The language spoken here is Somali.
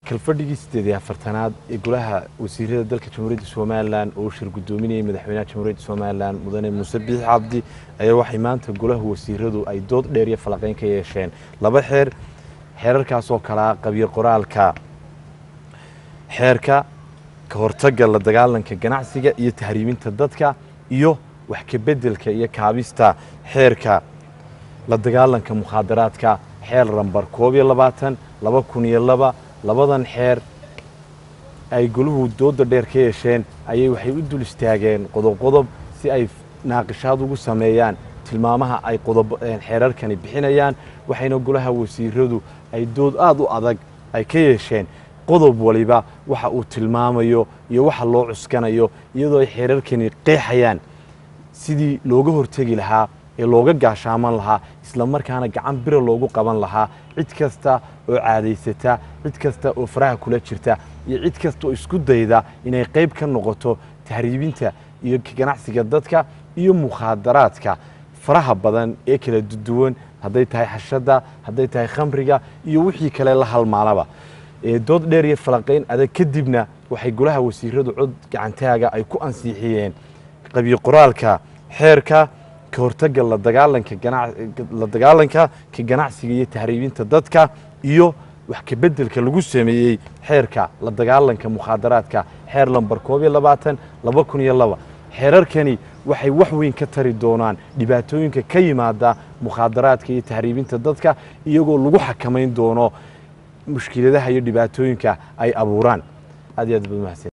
kalfadhigii sideed iyo afartanaad ee golaha wasiirada dalka jamhuuriyadda somalilan oo shir guddoominayay madaxweynaha jamhuuriyadda somalilan mudane muuse biix cabdi ayaa waxay maanta golaha wasiiradu ay dood dheer iyo falaqeyn ka yeesheen laba xeer xeerarkaasoo kalaa qabyo qoraalka xeerka ka hortagga la dagaalanka ganacsiga iyo tahriiminta dadka iyo wax kabeddelka iyo kaabista xeerka la dagaalanka mukhaadaraadka xeer lambar koob iyo labaatan laba kun iyo laba labadan xeer ay goluhu dooda dheer ka yeesheen ayay waxay u dul istaageen qodob qodob si ay naaqishaad ugu sameeyaan tilmaamaha ay qodob xeerarkani bixinayaan waxayna golaha wasiiradu ay dood aada u adag ay ka yeesheen qodob waliba waxa uu tilmaamayo iyo waxa loo cuskanayo iyadoo ay xeerarkani qeexayaan sidii looga hortegi lahaa ee looga gaashaaman lahaa isla markaana gacan bira loogu qaban lahaa cid kasta oo caadaysata cid kasta oo faraha kula jirta iyo cid kasta oo isku dayda inay qayb ka noqoto tahriibinta iyo ganacsiga dadka iyo mukhaadaraadka faraha badan ee kala duwan hadday tahay xashadda hadday tahay khamriga iyo wixii kale la halmaalaba dood dheer iyo falaqayn adag kadibna waxay golaha wasiiradu cod gacantaaga ay ku ansiixiyeen qabyo qoraalka xeerka ka hortagga la dagaalanka la dagaalanka ka ganacsiga iyo tahriibinta dadka iyo wax kabeddelka lagu sameeyey xeerka la dagaalanka mukhaadaraadka xeer lambar koob iyo labaatan laba kun iyo laba xeerarkani waxay wax weyn ka tari doonaan dhibaatooyinka ka yimaada mukhaadaraadka iyo tahriibinta dadka iyagoo lagu xakamayn doono mushkiladaha iyo dhibaatooyinka ay abuuraan aad iyo aad bad mahadsan